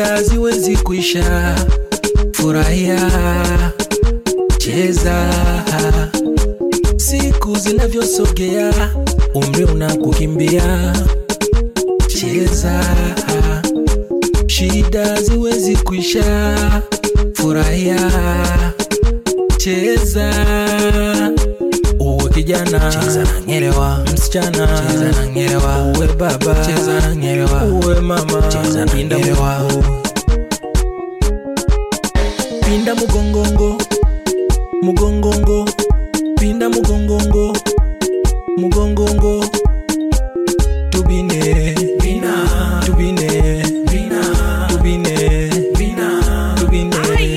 shida ziwezi kuisha. Furahia, cheza, siku zinavyosogea, umri unakukimbia. Cheza, shida ziwezi kuisha. Furahia, cheza, uwe kijana, cheza na ngelewa msichana, cheza na ngelewa uwe baba, cheza na ngelewa uwe mama, Cheza na pinda ngelewa. mgongo, pinda mugongongo, mugongongo, pinda mugongongo, mugongongo, tubine, bina, tubine, bina, tubine, bina, tubine,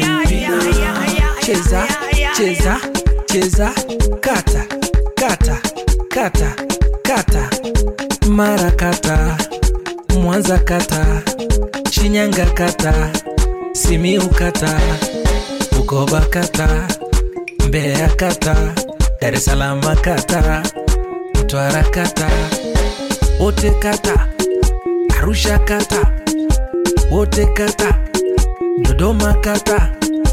bina. Cheza, cheza, cheza, kata, kata, kata, kata, mara kata, Mwanza kata, Shinyanga kata, Simiu kata, Bukoba kata, Mbeya kata, Dar es Salaam kata, Mtwara kata, wote kata, Arusha kata, wote kata, Dodoma kata.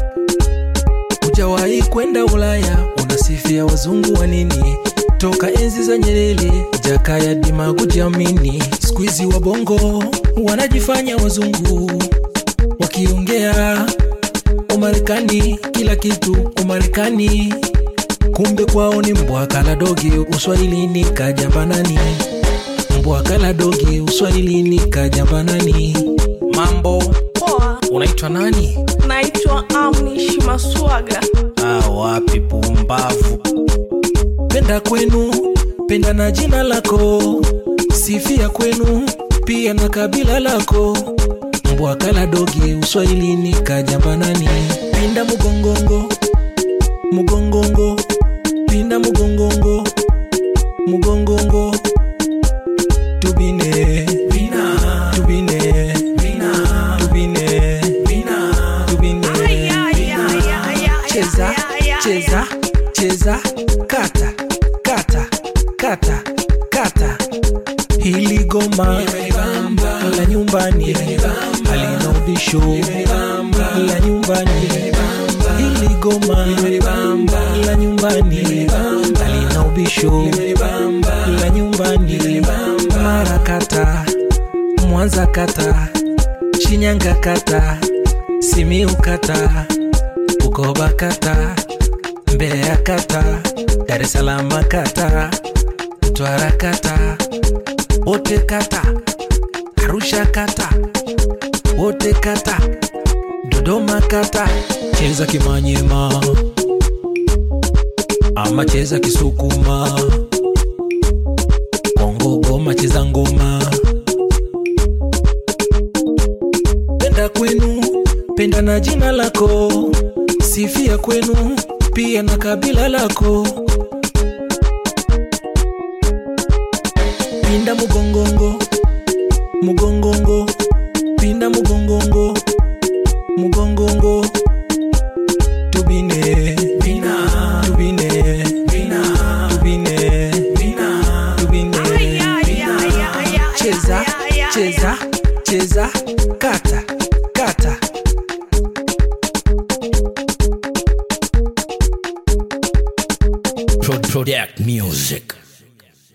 Hujawahi kwenda Ulaya, unasifia wazungu wa nini? Toka enzi za Nyerere, Jakaya Dima kujiamini. Siku hizi wabongo wanajifanya wazungu, wakiongea Umarekani, kila kitu Umarekani, kumbe kwao ni mbwa kala dogi. Uswahilini kajambanani, mbwa kala dogi. Uswahilini kajambanani. Mambo, Poa, unaitwa nani? naitwa Amnish Maswaga. Ah, wapi pumbavu. Penda kwenu, penda na jina lako, sifia kwenu pia na kabila lako. Mbwa kala dogi, uswahilini kajambanani. Pinda mugongongo, mugongongo, pinda mugongongo, mugongongo, tubine, bina, tubine, bina, tubine, bina, tubine, bina. Cheza, cheza, cheza, kata, kata, kata, kata. Hili goma la nyumbani halina ubisho la nyumbani. Hili goma la nyumbani halina ubisho la nyumbani. Mara kata, Mwanza kata, Shinyanga kata, Simiu kata, Bukoba kata, Mbeya kata, Dar es Salaam kata, Mtwara kata, wote kata, Arusha kata, wote kata, Dodoma kata. Cheza Kimanyema ama cheza Kisukuma, Kongo Goma cheza ngoma. Penda kwenu, penda na jina lako, sifia kwenu pia na kabila lako. Pinda mugongongo, mugongongo, pinda mugongongo, mugongongo, tubine, bina, tubine, bina, tubine, bina, tubine, bina. Cheza, cheza, cheza, kata, kata. Pro- Product Music